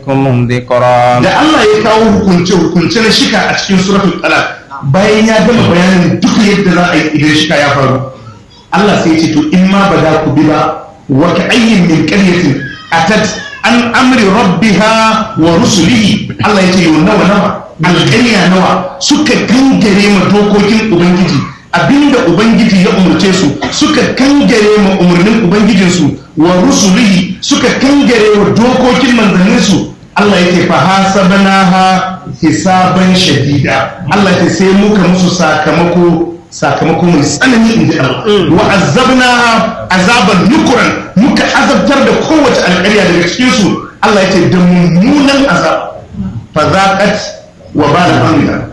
يزدكم ذكرا da Allah ya kawo hukunce hukunce na shika a cikin suratul talaq bayan ya gama bayanin duk yadda za a yi idan shika ya faru Allah sai ya ce to in ma ba za ku bi ba wa ka ayyin min qaryatin atat an amri rabbiha wa rusulihi Allah ya ce yau nawa nawa alƙarya nawa suka kangare ma dokokin ubangiji abinda ubangiji ya umarce su suka kangare ma umarnin ubangijinsu wa rusulihi suka kangare wa dokokin manzanninsu Allah yake fa hasabnaha hisaban shadida Allah yake sai muka musu sakamako sakamako mai tsanani inji Allah wa azabnaha azaban nukuran muka azabtar da kowace alƙarya daga cikin su Allah yake da mummunan azab fa zaqat wa bala amriha